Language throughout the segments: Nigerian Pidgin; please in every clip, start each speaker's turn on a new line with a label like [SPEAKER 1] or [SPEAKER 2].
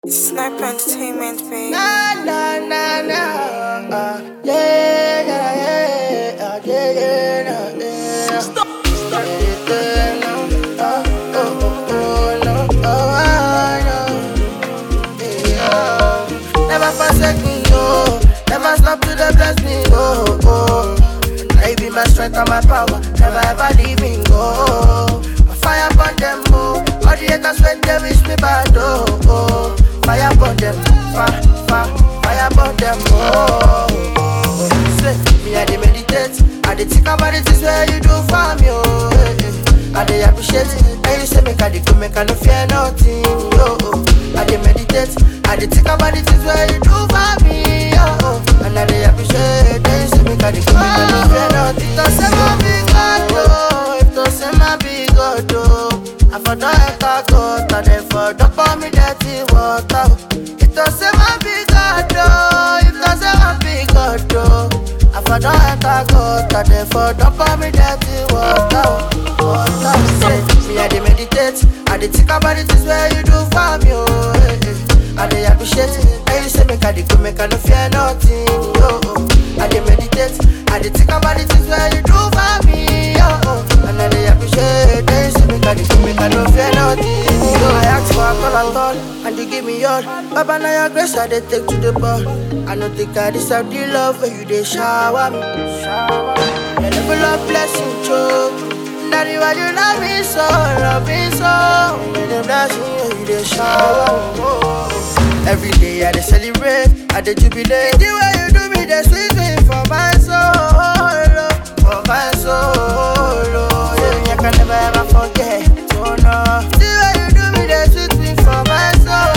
[SPEAKER 1] Sniper Entertainment, baby.
[SPEAKER 2] Na na na na, uh, yeah yeah yeah, uh, yeah yeah yeah, yeah. Stop, stop. Yeah, no, uh, oh oh oh no, oh I know. Yeah. Never forsake me, oh. Never stop to the bless me, oh oh. Now you be my strength and my power. Never ever leave me, go. I fire upon them, oh. All the haters when they wish me bad, oh oh. Fire upon them, fire, fire, fire upon them, oh. oh. Say, me I dey meditate, I dey think about the things where you do for me, oh. eh, eh. I dey appreciate it, and you say make I dey go, make I no fear nothing, oh. oh. I dey meditate, I dey think about the things where you do for me, oh. oh. And I dey appreciate it, and you say make I dey go, make I no fear nothing. If to say my big God, oh, if to say my big God, oh. I for don enter court, and then for don pour me dirty water. oh. If to say my big God, oh, if to say my big God, oh. I for don enter court, and then for don pour me dirty water. oh. Water, say, me I dey meditate, I dey think about the things where you do for me, oh. eh, eh. I dey appreciate it, and you say make I dey go, make I no fear nothing, oh. oh. I dey meditate, I dey think about the things where you do for me, oh. oh. And I dey appreciate, and you say make I dey go, make I no fear nothing, oh. I ask for a call at all, and you give me all. Baba, now your grace I dey take to the ball. I no think I deserve the love when you dey shower me. Shower me. Your level of blessing, choke. Daddy, why you love me so, love me so? You dey bless me, oh, you dey shower me. oh. Every day I dey celebrate, I dey jubilate. The way you do me, dey sweet me for my soul, oh, for my soul. oh. Yeah, I can never ever forget. Oh no, the way you do me, dey sweet me for my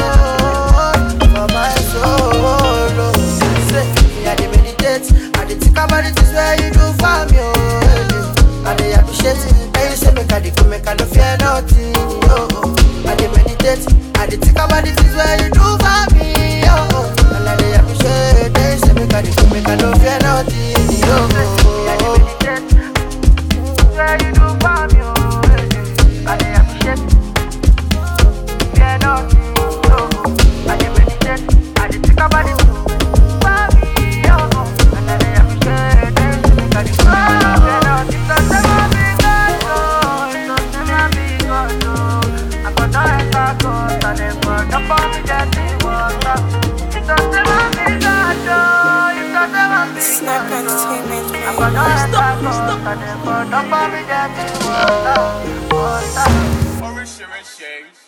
[SPEAKER 2] soul, for my soul. oh. Say, me I dey meditate, I dey think about the things where you do for me, oh. eh, eh. I dey appreciate it, and you say make I dey go, make I no fear nothing, oh. oh. I dey meditate, I dey think about the things where you do for me, oh. oh. And I dey appreciate, and you say make I dey go, make I no fear nothing, oh. oh. I dey meditate, where you do for me, oh. eh, eh. I dey appreciate, fear nothing, oh. oh. I dey meditate, I dey think about the things for me, oh. oh. And I dey appreciate, and you say make I dey go, make I no fear nothing. If to say my big God, oh, if to say my big God, oh, I for don enter court, and then for don pour me dirty water. If to say my big God, oh, if to say my big
[SPEAKER 1] Sniper
[SPEAKER 2] God, oh,
[SPEAKER 1] Entertainment,
[SPEAKER 2] I
[SPEAKER 1] baby.
[SPEAKER 2] for don enter court, and then for don pour me dirty water. Water.
[SPEAKER 3] Oríṣiríṣi